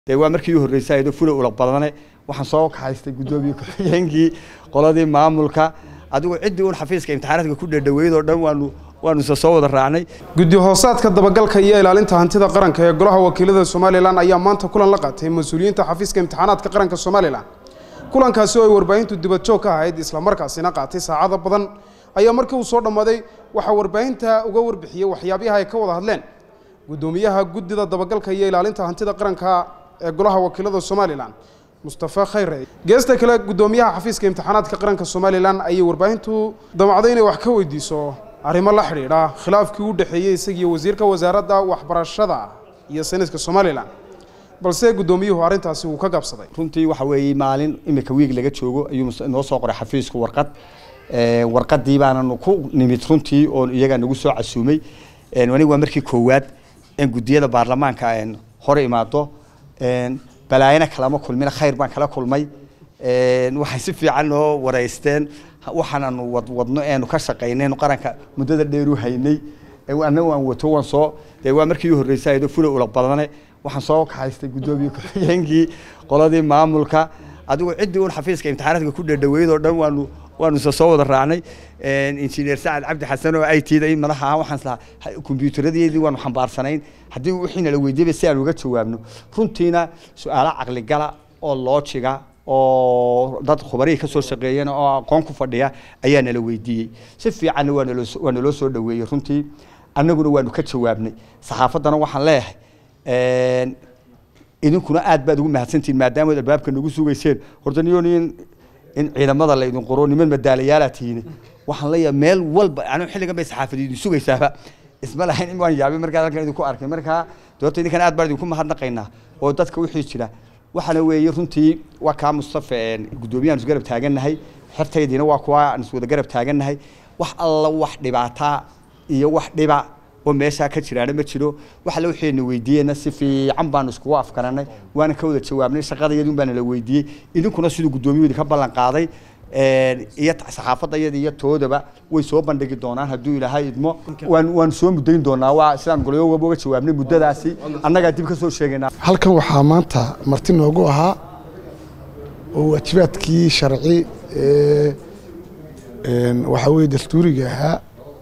dee waa markii u horreysay ayadoo fula ula badane waxaan soo kaxaystay guddoomiye ku-xigeenkii qoladii maamulka adigu ciddii un xafiiska imtixaanaadka ku dhadhaweyd oo dhan waanu waanu isa soo wada raacnay guddi hoosaadka dabagalka iyo ilaalinta hantida qaranka ee golaha wakiilada somalilan ayaa maanta kulan la qaatay mas-uuliyiinta xafiiska imtixaanaadka qaranka somalilan kulankaasi oo ay warbaahintu dibadjoog ka ahayd islamarkaasina qaatay saacado badan ayaa markii uu soo dhammaaday waxaa warbaahinta uga warbixiyey waxyaabiha ay ka wada hadleen guddoomiyaha guddida dabagalka iyo ilaalinta hantida qaranka ee golaha wakiilada somalilan mustafa khayre geesta kale guddoomiyaha xafiiska imtixaanaadka qaranka somalilan ayay warbaahintu damacday inay wax ka weydiiso arrimo la xidhiidha khilaafkii u dhexeeyey isagiiyo wasiirka wasaaradda waxbarashada iyo sayniska somalilan balse guddoomiyuhu arrintaasi wuu ka gaabsaday runtii waxa weeye maalin imika wiig laga joogo ayuu noo soo qoray xafiisku warqad warqadii baananu ku nimid runtii oo iyagaa nagu soo casuumay aniga waa markii koowaad in guddiyada baarlamaanka hore imaado balaayana kalama kulmina khayr baan kala kulmay waxay si fiican noo wareysteen waxaananu wadwadno eenu ka shaqaynaynu qaranka muddada dheer u haynay annaga waan wato waan soo dee waa markii u horreysay ayadoo fula ula badane waxaan soo kaxaystay guddoomiye ku-xigeenkii qoladii maamulka adigu ciddii un xafiiska imtixaanaadka ku dhadhaweyd oo dhan waanu waanu isa soo wada raacnay injineer sacad cabdi xasan oo i t da in madaxa ah waxaan islahaa kombiyuutaradeedii waanu xambaarsanayn haddii wixii nala weydiiyaba si aan uga jawaabno runtiina su-aalo caqligala oo loojiga oo dad khubarihii ka soo shaqeeyana oo aqoon ku fadhiya ayaa nala weydiiyey si fiicanna waa naloo waa naloo soo dhaweeyey runtii annaguna waanu ka jawaabnay saxaafaddana waxaan leeyahay idinkuna aad baad ugu mahadsantihin maadaama albaabka nagu sugayseen horta niyo nin in ciidamada la idin qoro niman madaalayaala tihiin waxaan leeyahay meel walba anigu xilligan bay saxaafadii idin sugaysaaba isma lahayn in waan yaabay markaa halkan idinku arkay markaa doorta idinkan aad baan idinku mahadnaqaynaa oo dadka wixii jira waxaana weeye runtii waa kaa mustafa guddoomiyahan is garab taagannahay xertaydiina waa kuwa aan is wada garab taagannahay wax alla wax dhibaataa iyo wax dhiba oo meeshaa ka jiraana ma jiro wax alle waxayna weydiiyeyna si fiican baanu iskugu afgaranay waana ka wada jawaabnay shaqadayadun baana la weydiiyey idinkuna siduu guddoomiyuhu idinka ballan qaaday iyo saxaafadayada iyo toodaba way soo bandhigi doonaan hadduu ilaahay idmo waan waan soo muddayn doonaa waa sidaan golyoogaba uga jawaabnay muddadaasi annagaa dib ka soo sheegaynaa halkan waxaa maanta marti noogu ahaa oo waajibaadkii sharci ee waxaa weeye dastuuriga ahaa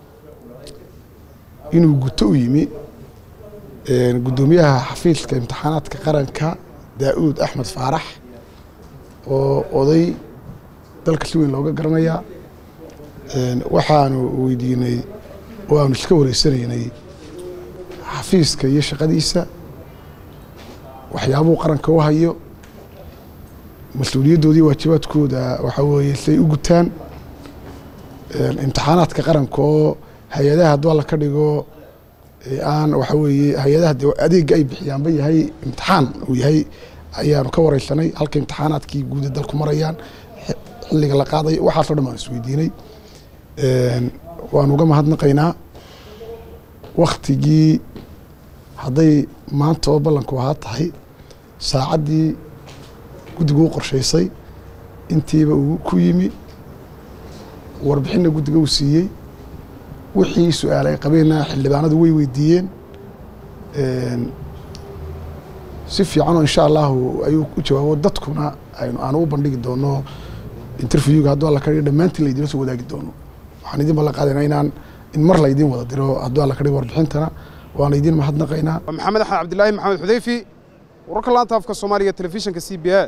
inuu guto u yimi guddoomiyaha xafiiska imtixaanaadka qaranka daa'uud axmed faarax oo oday dalka si weyn looga garanayaa waxaanu weydiinay oo aanu iska wareysanaynay xafiiska iyo shaqadiisa waxyaabuhu qaranka u hayo mas-uuliyaddoodii waajibaadkooda waxaa weeye siay u gutaan imtixaanaadka qaranka oo hay-adaha hadduu alla ka dhigo aan waxa weeye hay-adaha de adeegga ay bixiyaanba yahay imtixaan uu yahay ayaanu ka wareysanay halka imtixaanaadkii guuda dalku marayaan xilliga la qaadayo waxaasoo dhan baan isweydiinay waanu uga mahadnaqaynaa waktigii hadday maanta oo ballanku ahaa tahay saacaddii guddiga u qorshaysay intiiba uu ku yimi warbixinna guddiga uu siiyey wixii su-aal ay qabeenna xildhibaanadu way weydiiyeen si fiicanoo insha allahu ayuu u jawaabo dadkuna aanu u bandhigi doono interviewga hadduu alla ka dhigo dhammaantiin laydinla soo wadaagi doono waxaan idin ballan qaadaynaa inaan in mar laydin wada diro hadduu alla ka dhigo warbixintana waan idin mahadnaqaynaa maxamed axmed cabdilaahi maxamed xudeyfi wararka laanta afka soomaaliga telefishinka c b a